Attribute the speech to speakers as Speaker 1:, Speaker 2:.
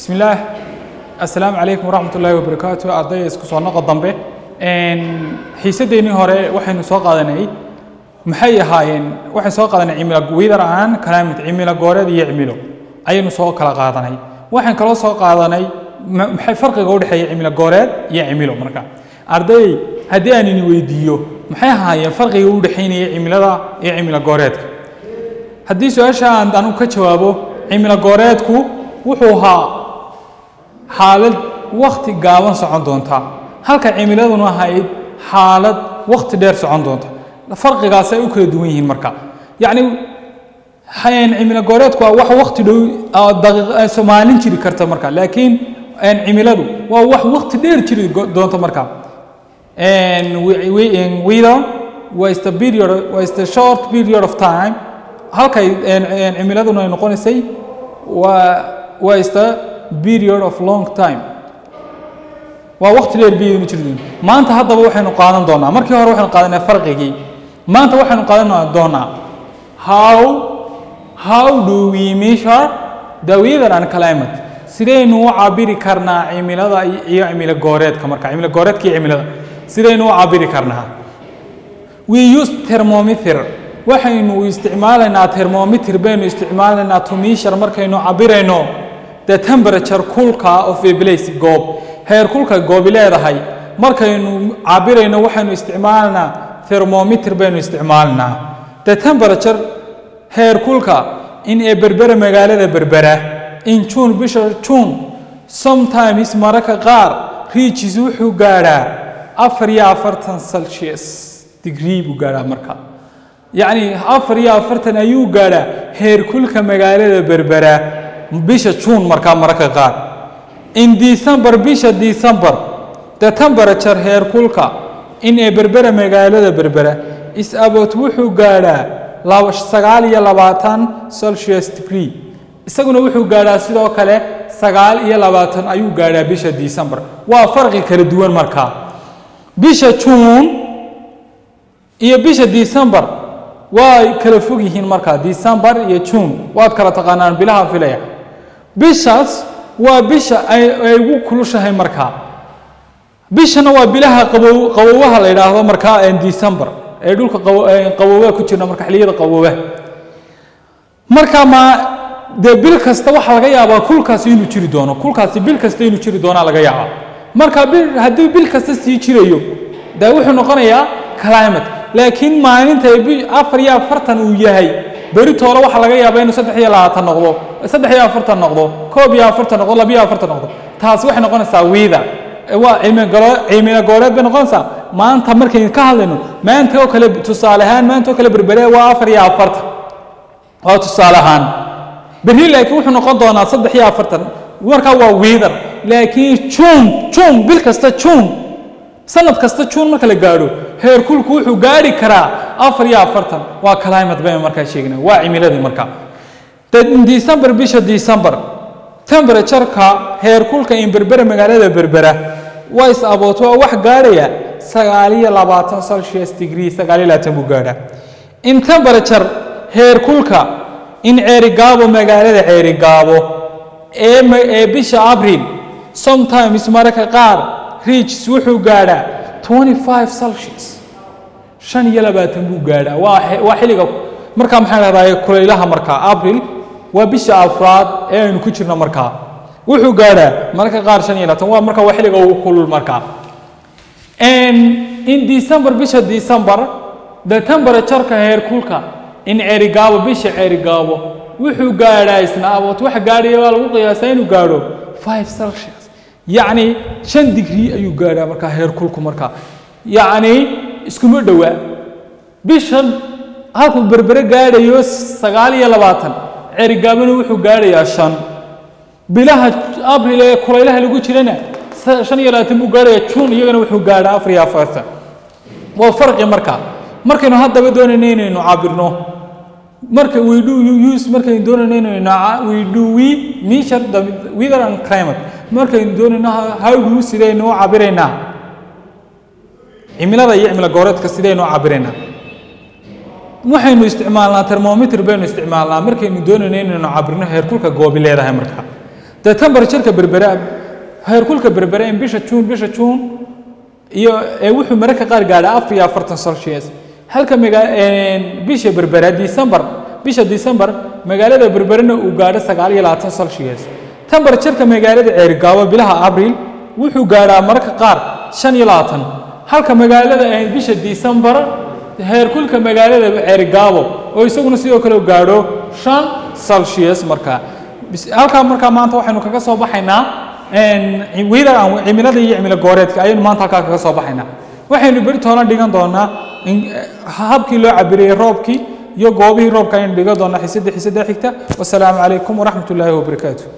Speaker 1: bismi illaah assalaamu calaykum waraxmat ullaahi wabarakaatu ardayda isku soo noqo dambe xiisadeennii hore waxaynu soo qaadanay maxay ahaayeen waxay soo qaadanay cimilo weather and climate cimilo gooreed iyo cimilo ayaynu soo kala qaadanay waxaan kaloo soo qaadanay ma- maxay farqiga u dhexeeya cimilo gooreed iyo cimilo marka arday haddii aan ini weydiiyo maxay ahaayeen farqiga u dhexeynaya cimilada iyo cimilo gooreedka haddii su-aasha aan anu ka jawaabo cimilo gooreedku wuxuu ahaa xaalad wakti gaaban socon doonta halka cimiladuna ahayd xaalad wakti dheer socon doonta farqigaas ay u kala duwan yihiin marka yacni een, cimilo gooreedku waa wax wakti dhow oo daqiiq- ee soomaalin jiri karta marka laakiin een, cimiladu waa wax wakti dheer jiri go- doonta marka and we, we, in weather was the period was the short period of time halkay een, een, cimiladuna ay noqonaysay waa was the period of long time waa waqti dheer biyaynu jirdiin maanta haddaba waxaynu qaadan doonaa markii hore waxaynu qaadanay farqigii maanta waxaynu qaadan doonaa how how do we measure the weather and climate sidaynu u cabiri karnaa cimilada iyo cimilo gooreedka marka cimilo gooreedka iyo cimilada sidaynu u cabiri karnaa we use thermometer waxaynu isticmaalaynaa thermometer baynu isticmaalaynaa to measure markaynu cabirayno the temperature kulka of a place goob heer kulka goobi leedahay markaynu cabirayno waxaynu isticmaalanaa thermometer baynu isticmaalanaa the temperature heer kulka in ee berbera magaalada berbera in june bisha june sometimes mararka qaar reaches wuxuu gaadhaa afar iyo afartan celsius degree buu gaadhaa marka yacni afar iyo afartan ayuu gaadhaa heerkulka magaalada berbera bisha juun markaa mararka qaar in december bisha december the temperature heerkulka in ee berbera magaalada berbera is about wuxuu gaadhaa laba sagaal iyo labaatan celsius degree isaguna wuxuu gaadhaa sidoo kale sagaal iyo labaatan ayuu gaadhaa bisha december waa farqi kala duwan markaa bisha juun iyo bisha december way kala fog yihiin markaa december iyo june waad kala taqaanaan bilaha filaya bishaas waa bisha ay ay ugu kulushahay markaa bishana waa bilaha qabow qabowaha la yidhaahdo markaa ee december ee dhulka qabo- ee qaboobaha ku jirna marka xilliyada qaboobaha marka ma dee bil kasta waxaa laga yaabaa kulkaasi inuu jiri doono kulkaasi bil kasta inuu jiri doonaa laga yaabaa marka bil haddii bil kasta sii jirayo dee wuxuu noqonayaa climate laakiin maalinta ay bi- afar iyo afartan uu yahay beri toole waxaa laga yaabaa inuu saddex iyo labaatan noqdo saddex iyo afartan noqdo koob iyo afartan noqdo laba iyo afartan noqdo taasi waxay noqonaysaa weather Eh, waa cimilo cimilo gooreed bay noqonaysaa maanta markaynu ka hadlayno maanta oo kale tusaale ahaan maanta oo kale berbere waa afar iyo afartan waa tusaale ahaan berri laakiin wuxuu noqon doonaa saddex iyo afartan markaa waa weather laakiin june june bil kasta june sanad kasta june marka la gaadho heerkulku wuxuu gaadhi karaa afar iyo afartan waa climate baynu markaa sheegnay waa cimiladii markaa De- december bisha december temperatureka heerkulka in berbera magaalada berbera waa is about waa wax gaadhaya sagaal iyo labaatan celsius degree sagaal iyo labaatan buu gaadhaa in temperature heerkulka in ceerigaabo magaalada ceerigaabo ee ma- ee bisha abril sometimes mararka qaar reaches wuxuu gaadhaa 25 celsius shan iyo labaatan buu gaadhaa waa xe- waa xilliga markaa maxaa lahdahay kulaylaha markaa abril waa bisha afraad ee aynu ku jirno markaa wuxuu gaadhaa mararka qaar shan iyo labaatan waa markaa waa xilliga ugu kulul markaa And in December bisha December the temperatureka heerkulka in ceerigaabo bisha ceerigaabo wuxuu gaadhaa isna about waxa gaadhaya waa lagu qiyaasaa inuu gaadho 5 celsius yacni shan digrii ayuu gaadhaa markaa heerkulku markaa yacni iskuma dhowaa bishan halkuu berbere gaadhayo sagaal iyo labaatan ceerigaabona wuxuu gaadhayaa shan bilaha abril ee kulaylaha lagu jirana sa- shan iyo labaatan buu gaadhaya juun iyagana wuxuu gaadhaa afar iyo afartan waa farqi marka markaynu haddaba doonayno inaynu cabirno marka we do use markaynu doonayno inaynu ca- we do we measure the weather and climate markaynu doonayno ha- how do sidaynu u cabiraynaa cimilada iyo cimilo gooreedka sidaynu u cabiraynaa waxaynu isticmaalnaa thermometer baynu isticmaalnaa markaynu doonayno inaynu cabirno heerkulka goobi leedahay markaa the temperatureka berbera heerkulka berbera in bisha juun bisha juun iyo ee wuxuu mararka qaar gaadhaa afar iyo afartan celsius halka maga bisha berbera december bisha december magaalada berberena uu gaadho sagaal iyo labaatan celsius temperatureka magaalada ceerigaabo bilaha abril wuxuu gaadhaa mararka qaar shan iyo labaatan halka magaalada bisha december heerkulka magaalada ceerigaabo oo isaguna sidoo kale gaadho shan celsius markaa halkaa markaa maanta waxaynu kaga soo baxaynaa weather aan cimilada iyo cimilo gooreedka ayaynu maanta halkaa kaga soo baxaynaa waxaynu beri toona dhigan doonaa habkii loo cabirayay roobkii iyo goobihii roobka ayaynu dhigan doonaa xisadda xisadda xigta wasalaamu calaykum waraxmat ullaahi wabarakaatu